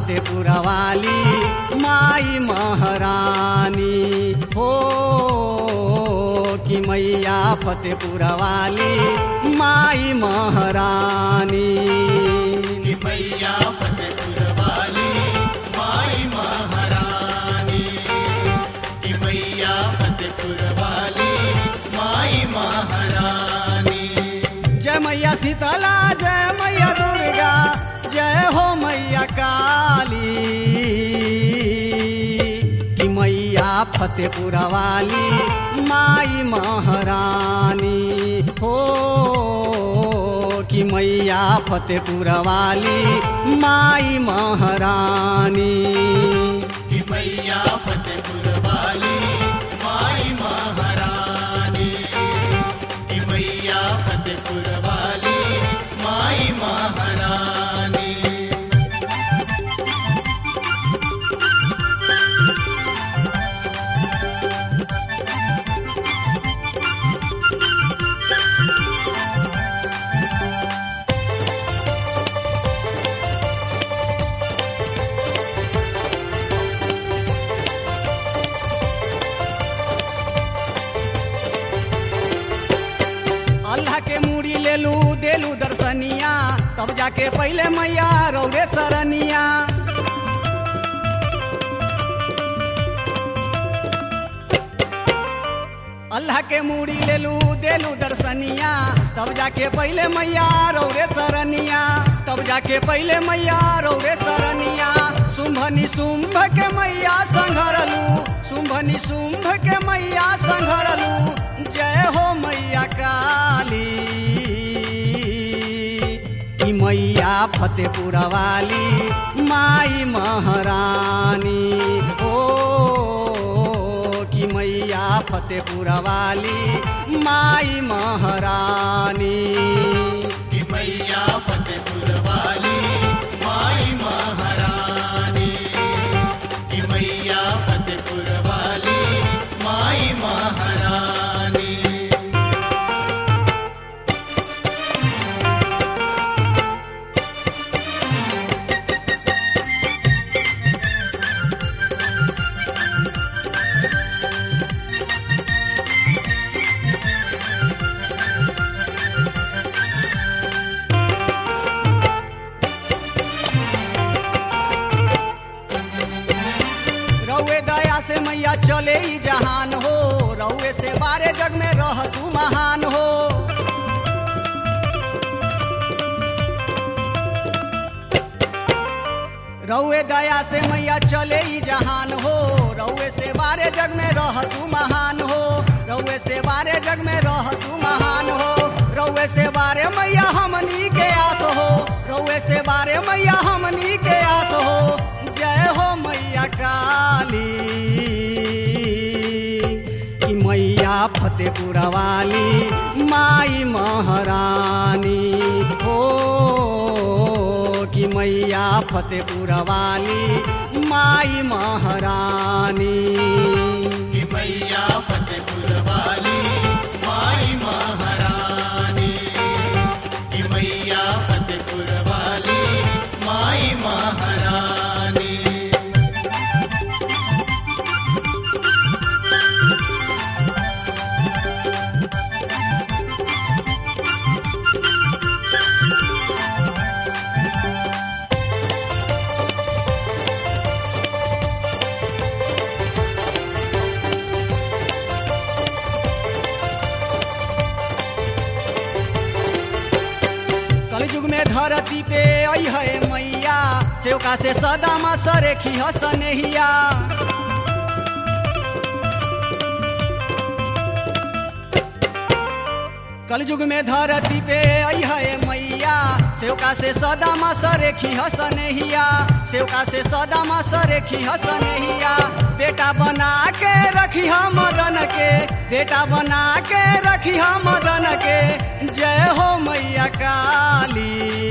फतेपुर वाली माई महारानी हो कि मैया फतेपुर वाली माई महारानी कि मैया फतेपुर वाली माई महारानी कि मैया फतेपुर वाली माई महारानी जय मैया शीतला जय मैया दुर्गा जय हो मैया काली कि मैया फतेपुर वाली माई महारानी हो कि मैया फतेपुर वाली माई महारानी कि मैया फतेपुर वाली माई महारानी कि मैया फतेपुर वाली माई महारानी अल्लाह के मूड़ी ले लू देलू दर्शनिया तब जाके पहले मैया रौरे सरनिया अल्लाह के मूड़ी ले लू देलू दर्शनिया तब जाके पहले मैया रौरे सरनिया तब जाके पहले मैया रौरे सरनिया शुंभनी शुंभ के मैया संघरलू शुंभनी शुंभ के मैया संघरलू जय हो मैया काली कि मैया फतेपुर वाली माई महारानी ओ कि मैया फतेपुर वाली माई महारानी कि मैया फतेपुर वाली माई महारानी कि मैया फतेपुर वाली माई महारानी रउए दया से मैया चले ही जहान हो रउए से बारे जग में रहसु महान हो रउए दया से मैया चले ही जहान हो रउए से बारे जग में रहसु महान हो रउए से बारे जग में रहसु महान हो रउए से बारे मैया हमनी के आस हो रउए से बारे मैया हमनी के आस हो जय हो मैया काली कि मैया फतेपुर वाली माई महारानी हो कि मैया फतेपुर वाली माई महारानी कि मैया फतेपुर वाली माई महारानी कि मैया फतेपुर वाली माई महारानी कलयुग में धरती पे आई है मैया चौका से सदा मा सरेखी हसनहिया कलयुग में धरती पे आई है मैया सेवका से सदा मा सरेखी हसनहिया सेवका से सदा मा सरेखी हसनहिया बेटा बना के रखी हम मदन के बेटा बना के रखी हम मदन के जय हो मैया काली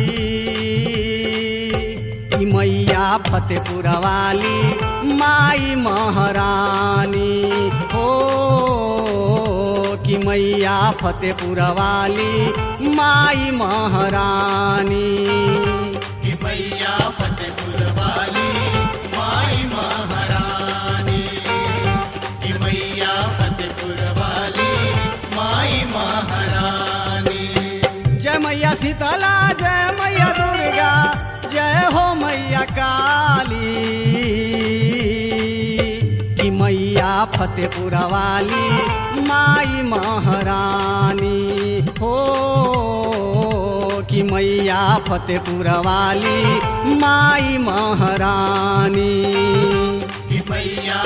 कि मैया फतेपुर वाली माई महारानी हो कि मैया फतेपुर वाली माई महारानी कि मैया फतेपुर वाली फतेपुर वाली माई महारानी हो कि मैया फतेपुर वाली माई महारानी कि मैया